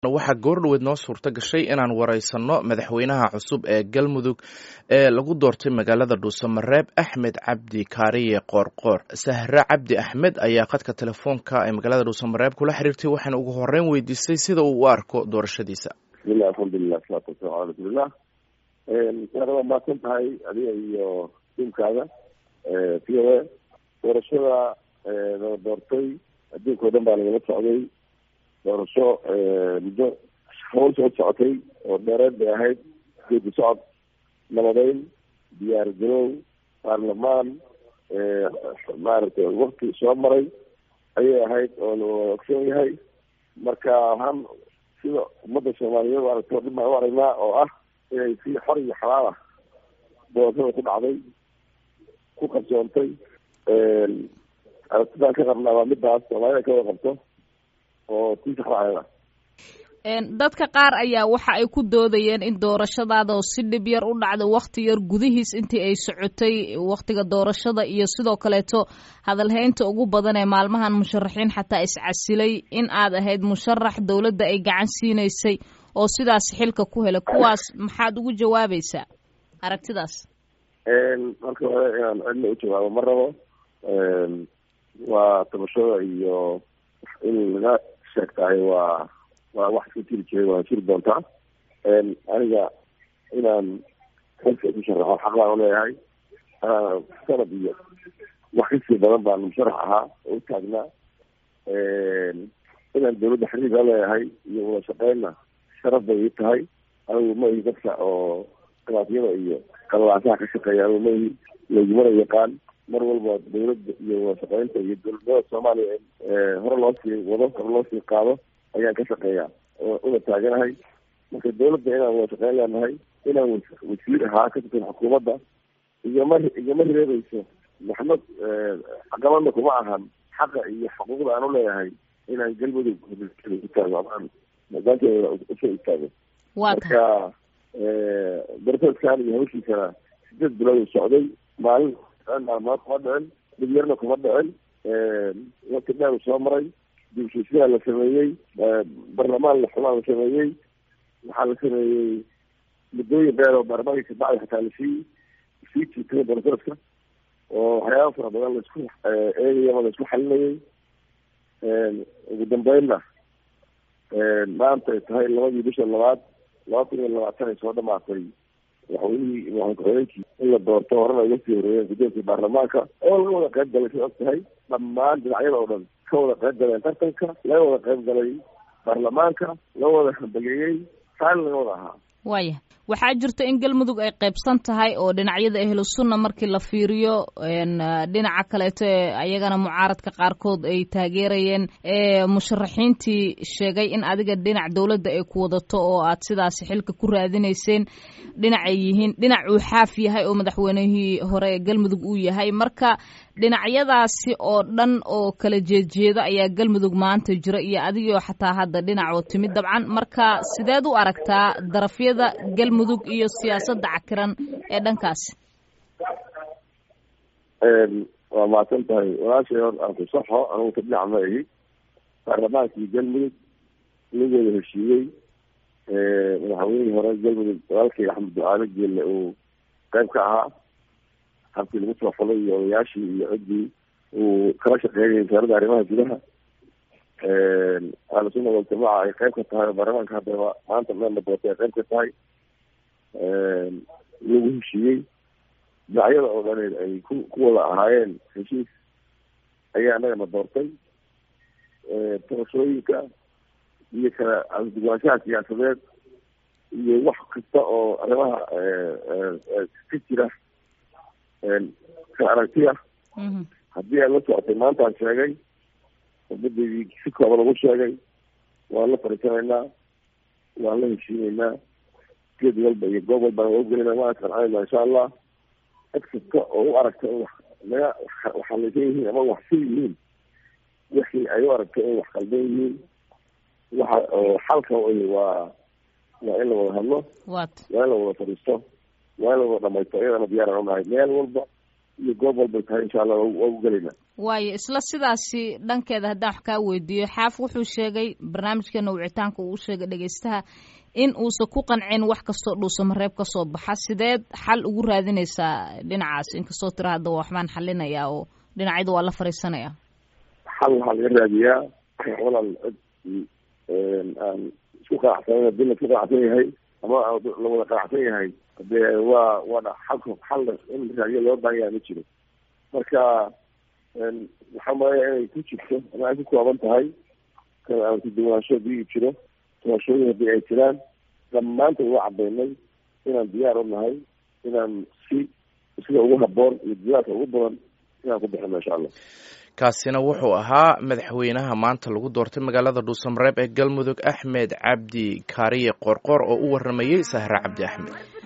waxaa goordhoweed noo suurto gashay inaan wareysanno madaxweynaha cusub ee galmudug ee lagu doortay magaalada dhuusamareeb axmed cabdi kaariye qoorqoor sahre cabdi axmed ayaa khadka telefoonka ee magaalada dhuusamareeb kula xiriirtay waxaana ugu horeyn weydiisay sida uu u arko doorashadiisa bismillahi alxamdulilah salaatu wasalamu ala rasuulillah waa mahadsan tahay adiga iyo tiimkaada v o a doorashada nala doortay adduunka o dhan baa nagala socday doorasho muddo hawl soo socotay oo dheereed bay ahayd geedi socod nabadeyn diyaar garow baarlamaan maaragtay wakti soo maray ayay ahayd oo la ogsoon yahay marka waxaan sida ummadda soomaaliyeed aragto dhib baan u aragnaa oo ah inay si xor iyo xalaal ah doorashada ku dhacday ku qabsoontay aragtidaan ka qabnaa waa midaas soomaalida ka wada qabto oo tii saxraayada dadka qaar ayaa waxa ay ku doodayeen in doorashadaada oo si dhib yar u dhacda wakti yar gudihiis intii ay socotay waktiga doorashada iyo sidoo kaleeto hadalhaynta ugu badan ee maalmahan musharaxiin xataa iscasilay in aad ahayd musharax dowladda ay gacan siinaysay oo sidaas xilka ku helay kuwaas maxaad ugu jawaabaysaa aragtidaas marka hore inaan cidna u jawaabo ma rabo waa tabashada iyo in laga sheegtahay waa waa wax iska jiri jiray waa jiri doontaa aniga inaan xilka isu sharaxo xaq baan uleeyahay sanad iyo wax kasii badan baan musharax ahaa oo u taagnaa inaan dawladda xiriir la leeyahay iyo wada shaqeynna sharaf bay ii tahay anigu ma ihi dadka oo khilaafyada iyo qalalaasaha ka shaqeeya anigu ma ihi laygumana yaqaan mar walba dawladda iyo wada shaqeynta iyo dowladnimada soomaaliya hore loo sii wado hore loo sii qaado ayaan ka shaqeeyaa una taaganahay marka dawladda inaan wada shaqeyn leenahay inaan wasiir ahaa ka tirsan xukuumadda igama igama reebayso maxmed caqabadna kuma ahan xaqa iyo xuquuqda aan uleeyahay inaan galmudug utaago amaan maadaankeeda usoo istaago marka darasaskan iyo hawshiisana sideed bilood socday maalin maalmood kuma dhicin dhib yarna kuma dhicin wakti dheer soo maray dibshiisiyaa la sameeyey barlamaan la xumaa la sameeyey waxaa la sameeyey muddooyin dheer oo baarlamaanka kabacdi xataa lasii sii jiitay darasaraska oo waxyaaba fara badan laisku eegayama laisku xalinayay ugu dambeynna maanta ay tahay labadii bisha labaad laba kun iyo labaatan ay soo dhamaatay madaxweynihii madaxweynkii in la doorto horena uga sii horeeyeen gudoomkii baarlamaanka oo laga wada qayb galay say og tahay dhammaan dhinacyada oo dhan ka wada qayb galeen tartanka laga wada qayb galay baarlamaanka laga wada hambageeyey taani laga wada ahaa waaya waxaa jirta in galmudug ay qaybsan tahay oo dhinacyada ahlu sunna markii la fiiriyo dhinaca kaleeto ee ayagana mucaaradka qaarkood ay taageerayeen musharaxiintii sheegay in adiga dhinac dowladda ay ku wadato oo aad sidaasi xilka ku raadinayseen dhinac ay yihiin dhinac uu xaaf yahay oo madaxweynihii hore ee galmudug uu yahay marka dhinacyadaasi oo dhan oo kala jeedjeeda ayaa galmudug maanta jira iyo adigoo xataa hadda dhinac oo timid dabcan marka sideed u aragtaa darafyada galmudug iyo siyaasadda cakiran ee dhankaasi waa mahadsan tahay walaashay hor aan ku saxo anugu ka dhinac ma ihi baarlamaankii galmudug nigooda heshiiyey madaxweynihii hore galmudug walaalkay axmed ducaale geelle uu qayb ka ahaa habkii lagu soo xulay iyo odayaashii iyo ciddii uu kala shaqeynayay wasaaradda arrimaha gudaha ahlusunna waljamaaca ay qayb ka tahay oo baarlamaanka haddaba maanta meelna doortay ay qayb ka tahay lagu heshiiyey dhinacyada oo dhaneed ay ku ku wada ahaayeen heshiis ayaa annagana doortay tabashooyinka iyo kala duwaanshaha siyaasadeed iyo wax kasta oo arrimaha ka jira kala aragtiya haddii aad la socotay maanta aan sheegay umaddeydii si kooba lagu sheegay waan la fariisanaynaa waan la heshiinaynaa geed walba iyo goob walbaan waa ugelinaa waan isqancanayna insha allah cid kasta oo u aragta in wax naga waxalaysan yihiin ama wax si yihiin wixii ay u aragta in wax qaldan yihiin waxa oo xalka waa waa in la wada hadlo waa in la wada fadhiisto waa in la wada dhamaysto iyadana diyaaran unahay meel walba iyo goob walbay tahay insha allah waa u gelaynaa waayo isla sidaasi dhankeeda haddaan wax kaa weydiiyo xaaf wuxuu sheegay barnaamijkeena wicitaanka uu sheegay dhegeystaha in uusan ku qancin wax kastoo dhuusamareeb ka soo baxa sideed xal ugu raadinaysaa dhinacaas inkastoo tira hadda waxbaan xalinayaa oo dhinacyada waa la fariisanaya xal waxaa laga raadiyaa walaal cid aan isku qanacsanan hadii la isku qanacsan yahay ama la wada qanacsan yahay dee waa waana xalka xal in raadiyo loo baahan yahay ma jiro marka waxaa malaya inay ku jirto ama ay ku kooban tahay aan kuduwanaansho hadii jiro doorashooyin haddii ay jiraan dhammaantood waa cadaynay inaan diyaar u nahay inaan si sida ugu haboon iyo diyaarka ugu badan inaan ku bixino insha allah kaasina wuxuu ahaa madaxweynaha maanta lagu doortay magaalada dhuusamareeb ee galmudug axmed cabdi kaariye qoorqoor oo u waramayey sahre cabdi axmed